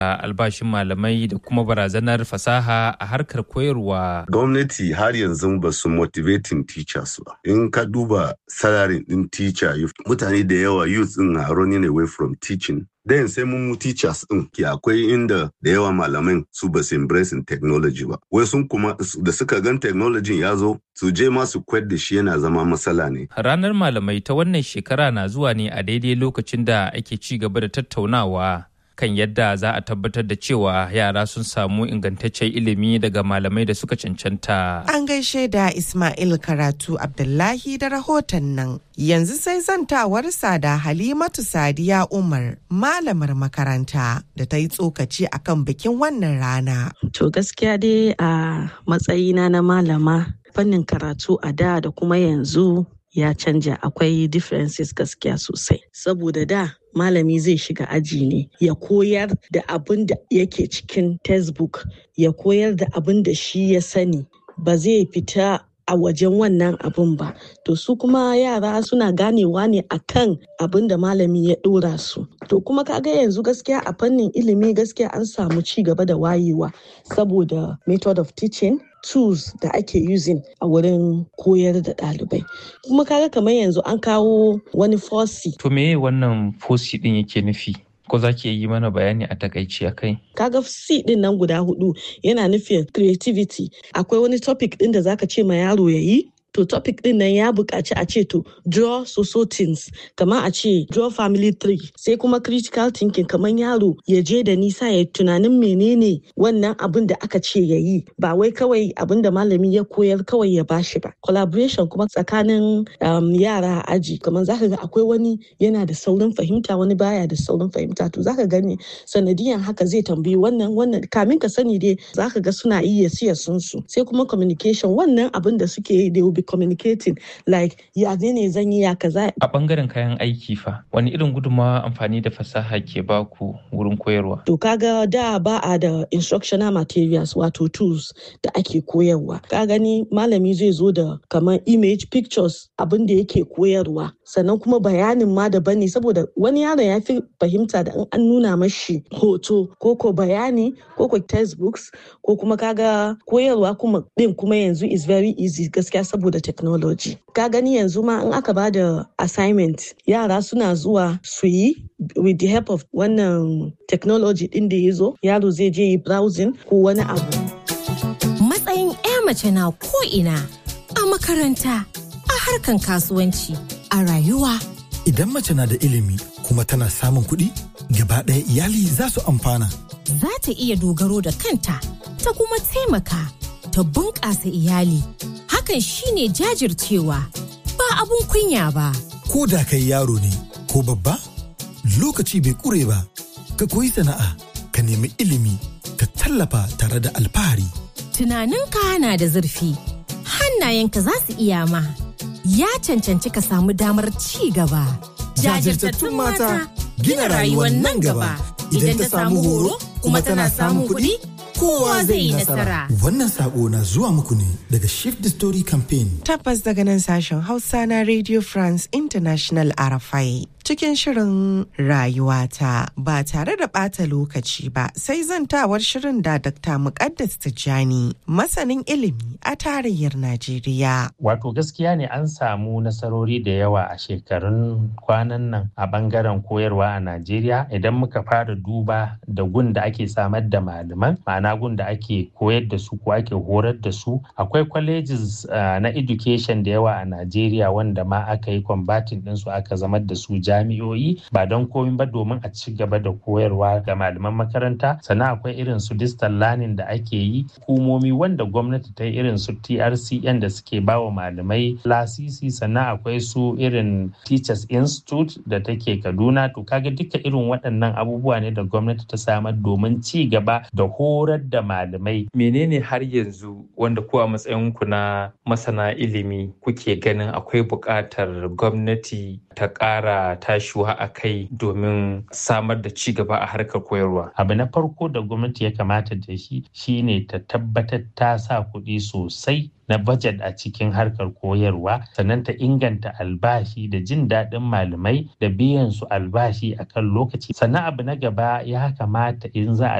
albashin malamai da kuma barazanar fasaha a harkar koyarwa. Gwamnati har yanzu ba su motivating teachers ba. In ka duba salary din teacher mutane da yawa youth din na running away from teaching Then sai mun teachers din ke akwai inda da yawa malaman su ba su embracing technology ba. Wai sun kuma da suka gan technology ya zo su je ma su kwad da shi yana zama matsala ne. Ranar malamai ta wannan shekara na zuwa ne a daidai lokacin da ake ci gaba da tattaunawa kan yadda za a tabbatar da cewa yara sun samu ingantaccen ilimi daga malamai da suka cancanta. An gaishe da Ismail Karatu Abdullahi da rahoton nan. Yanzu sai zantawarsa da Halimatu Sadiya Umar, malamar makaranta da ta yi tsokaci akan bikin wannan rana. To gaskiya dai a matsayina na malama fannin karatu a da da kuma yanzu ya canja akwai differences gaskiya sosai saboda da malami zai shiga aji ne ya koyar da abin da yake cikin textbook ya koyar da abin da shi ya sani ba zai fita a wajen wannan abin ba to su kuma yara suna ganewa ne akan abin da malami ya dora su to kuma kaga yanzu gaskiya a fannin ilimi gaskiya an samu ci gaba da wayewa saboda method of teaching tools da ake using a wurin koyar da ɗalibai kuma kaga kamar yanzu an kawo wani fosi To me wannan fosi din yake nufi? Ko za ki yi mana bayani a takaici a kai? kaga C din nan guda hudu yana nufin creativity akwai wani topic din da zaka ce ma yaro ya yi to topic din nan ya buƙaci a ce to draw so things kamar a ce draw family tree sai kuma critical thinking kamar yaro ya je da nisa ya tunanin menene wannan abin da aka ce ya yi ba wai kawai abin da malami ya koyar kawai ya bashi ba collaboration kuma tsakanin um, yara a aji kamar zaka ga akwai wani yana da saurin fahimta wani baya da saurin fahimta to zaka gani sanadiyan haka zai tambayi wannan wannan kamin ka sani dai zaka ga suna iya siya sun su sai kuma communication wannan abin da suke yi they will be communicating like ya ne ne zan yi ya kaza A bangaren kayan aiki fa, wani irin gudunmawa amfani da fasaha ke baku wurin koyarwa? To kaga da ba a da instructional materials wato tools da ake koyarwa. Ka gani malami zai zo da kamar image pictures abin da yake koyarwa. Sannan kuma bayanin ma daban ne saboda wani yaron ya fi fahimta da in an nuna mashi hoto ko ko bayani ko ko textbooks ko kuma kaga koyarwa kuma din kuma yanzu is very easy gaskiya saboda technology. Ka gani yanzu ma in aka ba da assignment yara suna zuwa su yi with the help of wannan technology din da ya zo yaro zai je yi browsing ko wani abu. Matsayin 'ya mace na ko'ina a makaranta, a harkan kasuwanci, a rayuwa. Idan mace na da ilimi kuma tana samun kuɗi, gaba ɗaya iyali za su amfana. Za ta iya dogaro da kanta, ta kuma taimaka, ta bunƙasa iyali. Hakan shine jajircewa, ba abun kunya ba. Ko da kai yaro ne ko babba, lokaci bai ƙure ba. Ka koyi sana'a, ka nemi ilimi, ka tallafa tare da alfahari. Tunaninka na da zurfi, hannayenka za su iya ma. Ya cancanci ka samu damar ci gaba. Jajirtattun mata gina rayuwar nan gaba. Idan ta samu horo kuma tana samun kuɗi, kowa zai yi nasara. Wannan sako na zuwa muku ne daga Shift the Story Campaign. Tabbas daga nan sashen Hausa na Radio France International RFI. Cikin shirin rayuwata ba tare da ɓata lokaci ba sai zantawar shirin da Dr. Muqaddas Tijjani masanin ilimi a tarayyar Najeriya. Wato gaskiya ne an samu nasarori da yawa a shekarun kwanan nan a bangaren koyarwa a Najeriya idan muka fara duba da gun da ake samar da malaman ma'ana gun da ake koyar da su ko ake horar da su akwai colleges uh, na education da yawa a Najeriya wanda ma aka yi combating ɗinsu aka zamar da su jami'o'i ba don komi ba domin a ci gaba da koyarwa ga malaman makaranta sannan akwai irin su distal learning da ake yi hukumomi wanda gwamnati ta yi irin su TRCN da suke bawa malamai lasisi sannan akwai su irin Teachers Institute da take Kaduna to kaga duka irin waɗannan abubuwa ne da gwamnati ta samar domin ci gaba da horar da malamai. Menene har yanzu wanda ku a matsayinku na masana ilimi kuke ganin akwai buƙatar gwamnati ta ƙara tashiwa a kai domin samar da ci gaba a harkar koyarwa? Abu na farko da gwamnati ya kamata da shi shine ta tabbatar ta sa kuɗi sosai na budget a cikin harkar koyarwa sannan ta inganta albashi da jin daɗin malamai da biyan su albashi a kan lokaci sannan abu na gaba ya kamata in za a